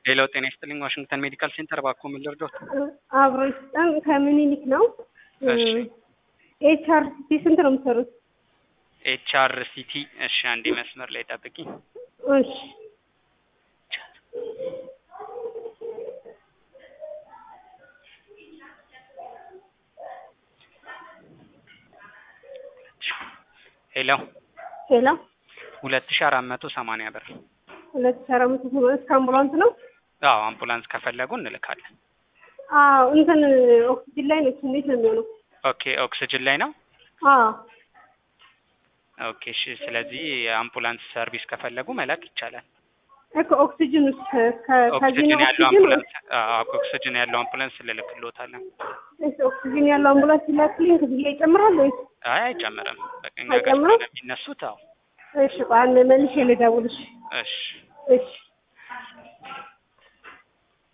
ሌላው ጤና ይስጥልኝ ዋሽንግተን ሜዲካል ሴንተር እባክዎ ምን ልርዳዎት? አብሮ ይስጠን ከምኒልክ ነው። እሺ ኤች አር ሲቲ ስንት ነው የምትሰሩት? ኤች አር ሲቲ እሺ አንዴ መስመር ላይ ጠብቂ እሺ ሄሎ ሄሎ ሁለት ሺ አራት መቶ ሰማንያ ብር ሁለት ሺህ አራት መቶ ሰማንያ እስከ አምቡላንስ ነው? አዎ አምቡላንስ ከፈለጉ እንልካለን አዎ እንትን ኦክሲጅን ላይ ነች። እንዴት ነው የሚሆነው? ኦኬ ኦክስጅን ላይ ነው አዎ ኦኬ እሺ ስለዚህ የአምቡላንስ ሰርቪስ ከፈለጉ መላክ ይቻላል እኮ ኦክሲጅን ውስጥ ከዚህ ኦክስጅን ነው ያለው ኦክሲጅን አምቡላንስ አዎ ኦክስጅን ያለው አምቡላንስ ልልክልዎታለን ወይስ ኦክሲጅን ያለው አምቡላንስ ሲላክልኝ ክፍያ ይጨምራል ወይስ? አይ አይጨምርም በቃ እኛ ጋር አይጨምርም? ስለሚነሱት አዎ እሺ ቆይ አንዴ መልሼ ልደውልሽ። እሺ እሺ